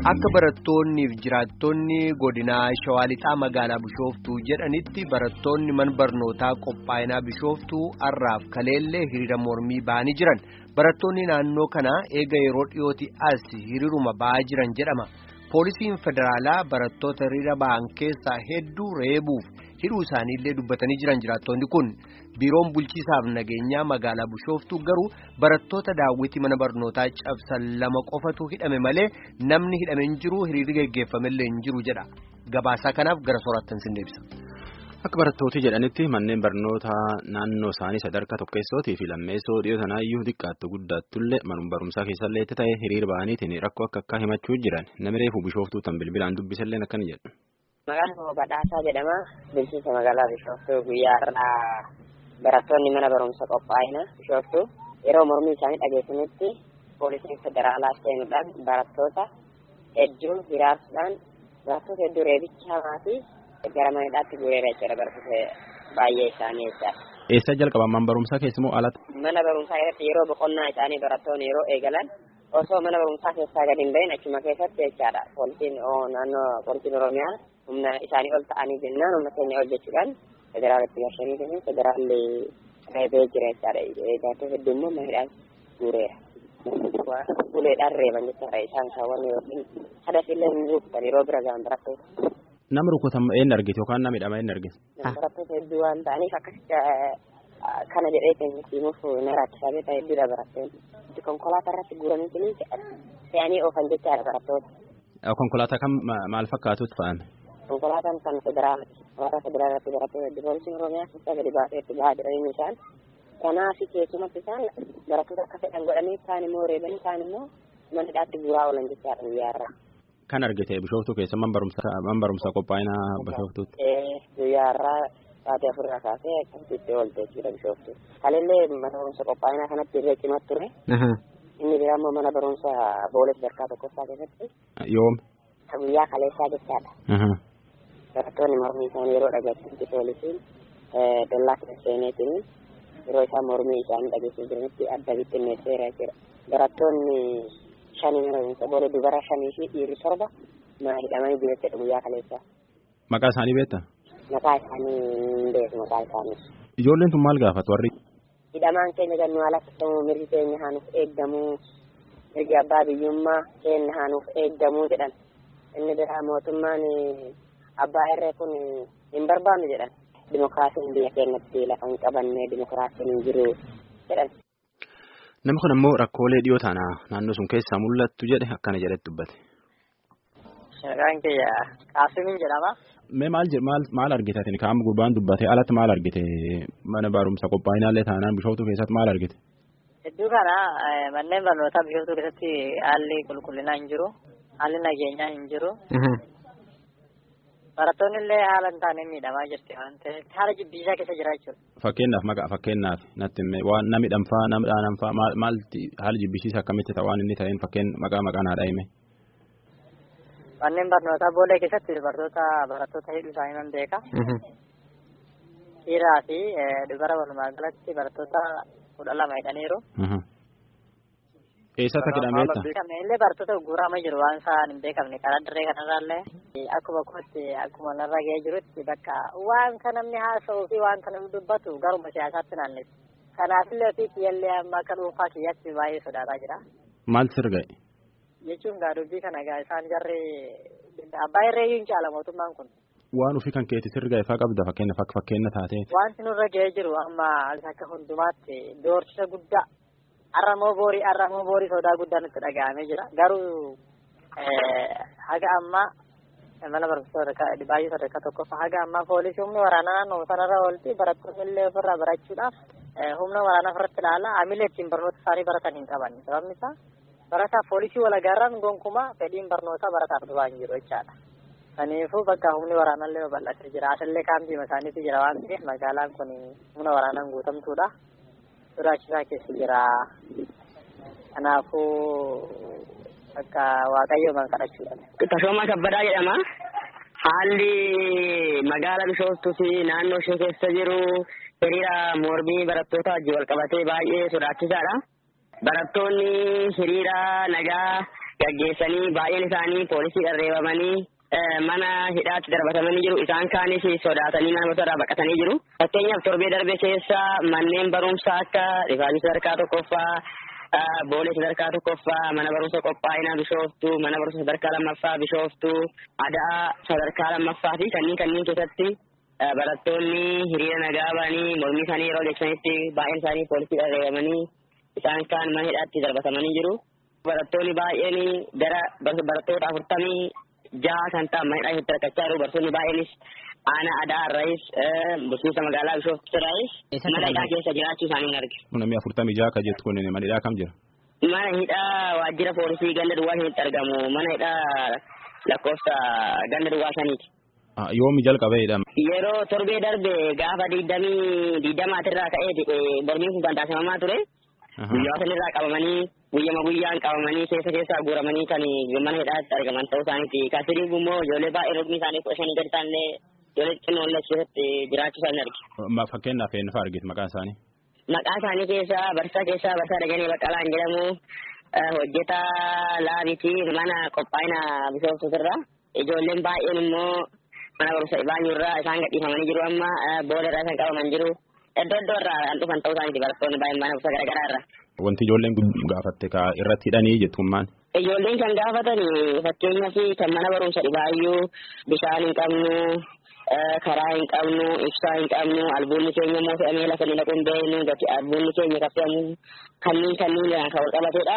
Akka barattoonniif jiraattonni godinaa Shawaa Lixaa magaalaa Bishooftuu jedhanitti barattoonni mana barnootaa qophaa'inaa Bishooftuu har'aaf kaleellee hiriira mormii ba'anii jiran. Barattoonni naannoo kanaa eega yeroo dhiyooti as hiriiruma ba'aa jiran jedhama. Poolisiin federaalaa barattoota hiriira ba'an keessaa hedduu reebuuf hidhuu isaaniillee dubbatanii jiran jiraattonni kun. Biiroon bulchiisaaf nageenyaa magaalaa Bishooftuu garuu barattoota daawwitii mana barnootaa cabsan lama qofatu hidhame malee namni hidhame hin jiru hiriirri geggeeffamellee hin jiru jedha. Gabaasaa kanaaf gara soorattan sin deebisa. Akka barattooti jedhanitti manneen barnootaa naannoo isaanii sadarkaa tokkeessootii fi lammeessoo dhiyoo sanaayyuu xiqqaattu guddattullee manuma barumsaa keessallee itti ta'e hiriira ba'aniitiin rakkoo akka akka himachuu jiran namni reefuu Bishooftuu tan bilbilaan dubbisallee akkana jedhu. Maqaan koo Badhaasaa jedhama. Bulchiinsa magaalaa Bishooftuu guyyaa har'aa barattoonni mana barumsa qophaa'ina Bishooftuu yeroo mormii isaanii dhageessanitti poolisiin federaalaa seenuudhaan barattoota hedduu hiraarsuudhaan barattoota hedduu reebicha hamaa fi gara manidhaatti guureera jechuudha barattoota baay'ee isaanii jechaadha. Eessa jalqaban mana barumsaa keessumoo alatti? Mana barumsaa irratti yeroo boqonnaa isaanii barattoonni yeroo eegalan osoo mana barumsaa keessaa gadi hin bahin achuma keessatti jechaadha. Poolisiin naannoo poolisiin Oromiyaa humna isaanii ol ta'anii jennaan humna keenya ol jechuudhaan federaalatti gashanii kennan federaalli reebee jira jechaadha. Eegaatoo hedduu immoo manidhaan guureera. Uleedhaan reeban jechaadha isaan kaawwan yookiin hadafillee hin rukutan yeroo bira gahan barattoota. Nama rukutan eenyu argite yookaan nama hidhama eenyu argite? Barattoota hedduu waan ta'aniif akkasitti kana jedhee keenya simuuf na rakkisaa beekaa hedduudha barattoonni. Konkolaataa irratti guuranii fe'anii oofan jechaadha barattoota. Konkolaataa kam maal fakkaatutti fa'ame? Konkolaataan kan federaalaati. Konkolaataa federaalatti barattoota hedduu poolisiin Oromiyaa keessaa gadi baasee itti bahaa jiranii isaan. Kanaaf keessumatti isaan barattoota akka fedhan godhanii kaan immoo reebanii kaan immoo mana hidhaatti guuraa oolan jechaadha guyyaa irraa. Kan argite Bishooftuu keessa man barumsaa qophaa'inaa Bishooftuutti. Guyyaa irraa sa'aatii afurraa kaasee akkasitti oolte jechuudha Bishooftuu. Kaleellee mana barumsa qophaa'inaa kanatti irree cimaa ture. Inni biraa immoo mana barumsa boolee sadarkaa tokkoffaa keessatti. Yoom? Guyyaa kaleessaa jechaadha. Barattoonni mormii isaanii yeroo dhageessisti poolisiin dallaa keessa seeneetiin yeroo isaan mormii isaanii dhageessisuu jiranitti adda bittinneesseera jechuudha. Barattoonni shanii mana barumsa boolee dubara shanii fi dhiirri torba mana hidhamanii jiru jechuudha guyyaa kaleessaa. Maqaa isaanii beekta? Maqaa isaanii hin beeku maqaa isaanii. Ijoolleen tun maal gaafatu warri? Hidhamaan keenya gannuu alatti ta'uu mirgi keenya haanuuf eeggamuu mirgi abbaa biyyummaa keenya haanuuf eeggamuu jedhan. Inni biraa mootummaan abbaa irree kun hin barbaannu jedhan. Dimokiraasiin biyya keenyatti lafa hin qabanne dimokiraasiin hin jiru jedhan. Namni kun ammoo rakkoolee dhiyoo taana naannoo sun keessaa mul'attu jedhe akkana jedhetti dubbate. Maqaan kiyya Qaasimiin jedhama. Mee maal maal maal argite ati kaa'ama gurbaan dubbate alatti maal argite mana barumsa qophaa'inaallee taanaan bishooftuu keessatti maal argite? Hedduu kana manneen barnootaa bishooftuu keessatti haalli qulqullinaa hin jiru. Haalli nageenyaa hin jiru. Barattoonni illee haala hin taane miidhamaa jirti waan ta'eef haala jibbiisaa keessa jira jechuudha. Fakkeenyaaf maqaa fakkeenyaaf natti himee waan namni dhanfaa nama dhaananfaa maal maalti haala jibbisiisa akkamitti ta'a waan inni ta'een fakkeen maqaa maqaa naa dhaa'ime. Manneen barnootaa boolee keessatti dubartoota barattoota hidhuu isaanii nan beeka. Dhiiraa fi dubara walumaa galatti barattoota kudha lama hidhaniiru. Eessatti akka hidhameetta? Illee barattoota gurguramaa jiru waan isaan hin beekamne karaa dirree kanarraallee akkuma kootti akkuma narra ga'ee jirutti bakka waan kan namni haasa'uu fi waan kan namni dubbatu garuma siyaasaatti naannessa. Kanaafillee ofii kiyyallee amma akka dhuunfaa kiyyaatti baay'ee sodaataa jira. Maaltu sirga'e? jechuun gaa dubbii kana gaa isaan jarri abbaa irreeyyuu hin caala mootummaan kun. Waan ofii kan keetti sirga ifaa qabda fakkeenyaaf akka fakkeenya taatee. Wanti nurra ga'ee jiru amma akka hundumaatti doorsisa guddaa arramoo boorii arramoo boorii sodaa guddaan itti dhaga'amee jira garuu haga ammaa mana barumsa baay'ee sadarkaa tokkoffaa haga ammaa poolisii humni waraanaa naannoo sanarra oolti barattoonni illee ofirraa barachuudhaaf humna waraanaa ofirratti ilaala amilee ittiin barnoota isaanii baratan hin qaban sababni isaa barataa poolisii walagaarraan gonkumaa fedhiin barnootaa barataaf dhufaa hin jiru jechaadha. Kanaafuu bakka humni waraanallee babal'atee jira. Asallee kaampiima isaaniitu jira waan ta'eef magaalaan kun humna waraanaan guutamtuudha. Sodaachisaa keessa jira. Kanaafuu bakka waaqayyo man kadhachuudha. Tasoomaa Kabbadaa jedhama. Haalli magaala Bishooftuu fi naannoo ishee keessa jiru hiriira mormii barattoota wajjin wal qabatee baay'ee sodaachisaadha. Barattoonni hiriira nagaa gaggeessanii baay'een isaanii poolisii dharreeffamanii mana hidhaatti darbatamanii jiru. Isaan kaanis sodaatanii mana irraa baqatanii jiru. Fakkeenyaaf torbee darbe keessa manneen barumsaa akka rifaanii sadarkaa tokkoffaa, boolee sadarkaa tokkoffaa, mana barumsa qophaa'inaa bishooftuu, mana barumsa sadarkaa lammaffaa bishooftuu, adaa sadarkaa lammaffaa fi kanneen kanneen keessatti barattoonni hiriira nagaa ba'anii mormii isaanii yeroo adeemsanitti baay'een isaanii poolisii dharreeffamanii isaan kaan mana hidhaatti darbatamanii jiru. Barattoonni baay'een gara barattoota afurtamii jaha kan ta'an mana hidhaa keessatti rakkachaa jiru. Barattoonni baay'eenis aanaa adaa irraayis bulchiinsa magaalaa bishooftuu irraayis mana hidhaa keessa jiraachuu isaanii hin arge. Namni afurtamii jaha akka jettu kun mana hidhaa kam jira? Mana hidhaa waajjira poolisii ganda duwwaa shanitti argamu. Mana hidhaa lakkoofsa ganda duwwaa shaniiti. Yoomi jalqabeedha. Yeroo torbee darbe gaafa digdamii digdamaatirraa ka'eeti mormiin kun kan taasifamaa ture. Guyyaa sanirraa qabamanii guyyama guyyaan qabamanii keessa keessaa guuramanii kan mana hidhaatti argaman ta'uu isaaniiti. Kaasirii immoo ijoollee baay'ee rukni isaanii kudha shanii gadi ta'anillee ijoollee xixinnoo illee keessatti jiraachuu isaanii arge. Fakkeenyaaf eenyu fa'aa argite maqaan isaanii? Maqaa isaanii keessaa barsaa keessaa barsaa Dajanee Baqqalaan jedhamu hojjetaa laabiti mana qophaa'ina bishooftuutirra. Ijoolleen baay'een immoo mana barumsa Ibaanyurraa isaan gadhiifamanii jiru amma booda irraa isaan qabaman jiru. Iddoo iddoo irraa kan dhufan ta'uu isaaniiti barattoonni baay'een mana barumsa garaagaraa irra. Wanti ijoolleen gaafatte ka irratti hidhanii jettummaan. Ijoolleen kan gaafatan fakkeenyaaf kan mana barumsa dhibaayyuu bishaan hin qabnu karaa hin qabnu ibsaa hin qabnu albuunni keenya immoo fe'amee lafa ni dhaquu hin beeknu gati albuunni keenya kan fe'amu kanneen kanneen kan wal qabatedha.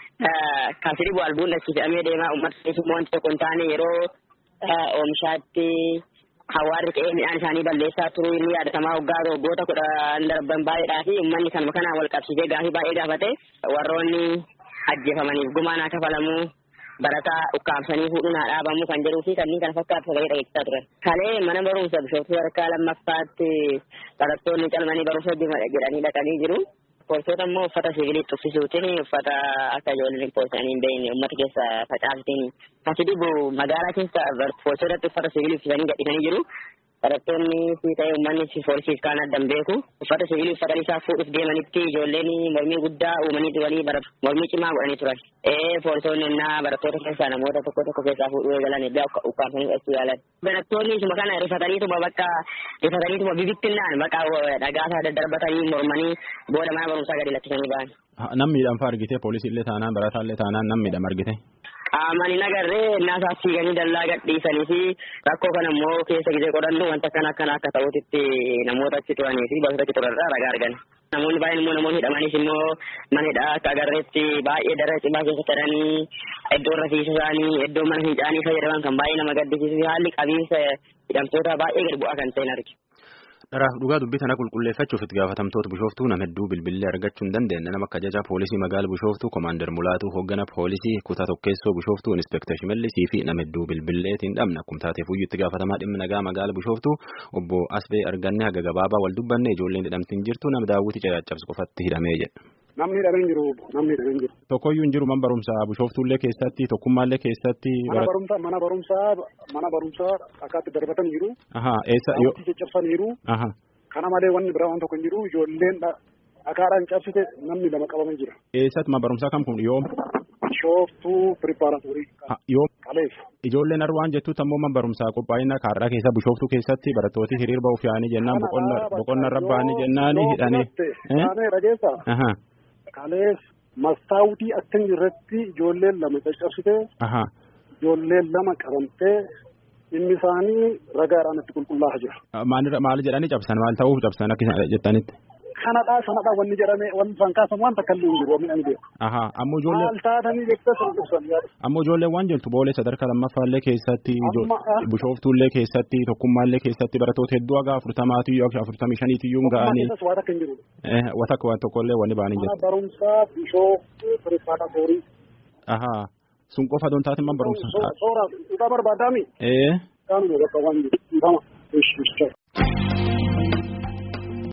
Kan sirbu albuun achi fe'amee deemaa uummata immoo wanti tokko hin taane yeroo oomishaatti hawaarri ta'ee midhaan isaanii balleessaa turuu inni yaadatamaa waggaa waggoota kudhan darban baay'eedhaa fi uummanni kanuma kanaan wal qabsiisee gaafii baay'ee gaafate warroonni ajjeefamaniif gumaan haa kafalamuu barataa ukkaamsanii fuudhuun haa dhaabamuu kan jedhuu fi kanneen kana fakkaatu sagalee dhageessisaa turan. Kalee mana barumsa bishooftuu sadarkaa lammaffaatti barattoonni calmanii barumsa jedhanii dhaqanii jiru. Poolisoota immoo uffata siviiliitti uffisuutiin uffata akka ijoolleen poolisanii hin beekne uummata keessa facaasuutiin kasi dhibu magaalaa keessa poolisootatti uffata siviilii uffisanii gadhiisanii jiru. Barattoonni fi ta'ee uummanni poolisiif kaan addan beeku uffata siviilii uffatanii isaa fuudhuuf deemanitti ijoolleen mormii guddaa uumanii walii mormii cimaa godhanii turan. Ee poolisoonni innaa barattoota keessaa namoota tokko tokko keessaa fuudhuu eegalan egaa ukkaamsanii fudhachuu yaalan. Barattoonni isuma kana rifataniituma bakka rifataniituma bibittinnaan bakka dhagaasaa daddarbatanii mormanii booda mana barumsaa gadi lakkisanii ba'an. Namni miidhaan fa'aa argite poolisiillee taanaan barataallee taanaan namni miidhama argite. Qaamaan hin agarree innaasaa fiiganii dallaa gadhiisanii fi rakkoo kana immoo keessa gisee qorannu wanta akkana akkana akka ta'utitti namoota achi turanii fi bakka achi turarraa ragaa argan. Namoonni baay'een immoo namoonni hidhamanis immoo mana hidhaa akka agarreetti baay'ee dara cimaa keessa turanii iddoo rafeensa isaanii iddoo mana fincaanii fayyadaman kan baay'ee nama gaddisiisu fi haalli qabiinsa hidhamtoota baay'ee gad bu'aa kan ta'in arge. Dharaaf dhugaa dubbii tana qulqulleeffachuuf itti gaafatamtoota bishooftuu nama hedduu bilbilee argachuu hin dandeenye nama akka ajajaa poolisii magaala bishooftuu komaander mulaatuu hooggana poolisii kutaa tokkeessoo bishooftuu inspektar shimallisii fi nama hedduu bilbileetiin dhabna akkuma taateef iyyuu itti gaafatamaa dhimmi nagaa magaala bishooftuu obbo Asbee arganne haga gabaabaa wal dubbanne ijoolleen hidhamtiin jirtu nama daawwiti caccabsu qofatti hidhamee jedha. Namni hidhamee jiru namni hidhamee jiru. Tokkoyyuu hin jiru mana barumsaa bishooftuullee keessatti tokkummaallee keessatti. Mana barumsaa mana barumsaa mana barumsaa akkaatti darbatan jiru. Ahaa eessa yoo. Caccabsan jiru. Ahaa. Kana malee wanni biraa waan tokko hin jiru ijoolleen dhakaadhaan cabsite namni lama qabamee jira. Eessatti mana barumsaa kam kun yoom? Bishooftuu piripaaratorii. Yoom? Kaleef. Ijoolleen arwaan jettuutti ammoo mana barumsaa qophaa'ina kaarraa keessa bishooftuu keessatti barattooti hiriir ba'uuf yaa'anii jennaan boqonna irra ba'anii jennaan hidhanii. Taanee rageessaa. Kaleef mastaawutii akka hin jirretti ijoolleen lama caccabsite. Ijoolleen lama qabamtee inni isaanii ragaadhaan itti qulqullaa'aa jira. Maal jedhanii cabsan maal ta'uuf cabsan akka jettanitti. Kanadhaa sanadhaa wanni jedhame wanni isaan kaasan waan takka illee hin jiru wanni ani beeku. Ahaa ammoo ijoollee. Maal taatanii jettee sun ibsan yaada. Ammoo ijoollee waan jirtu boolee sadarkaa lammaffaallee keessatti bishooftuullee keessatti tokkummaallee keessatti barattoota hedduu haga afurtamaatii yoo afurtamii shaniitiyyuu ga'anii. Waan akka hin jiru. Waan akka waan tokkollee wanni ba'anii jiru. Mana barumsaa bishooftuu piripaaratorii. Ahaa sun qofa doon taate man barumsa. Soora dhugaa barbaadaami. Ee. Kaanuma bakka waan jiru.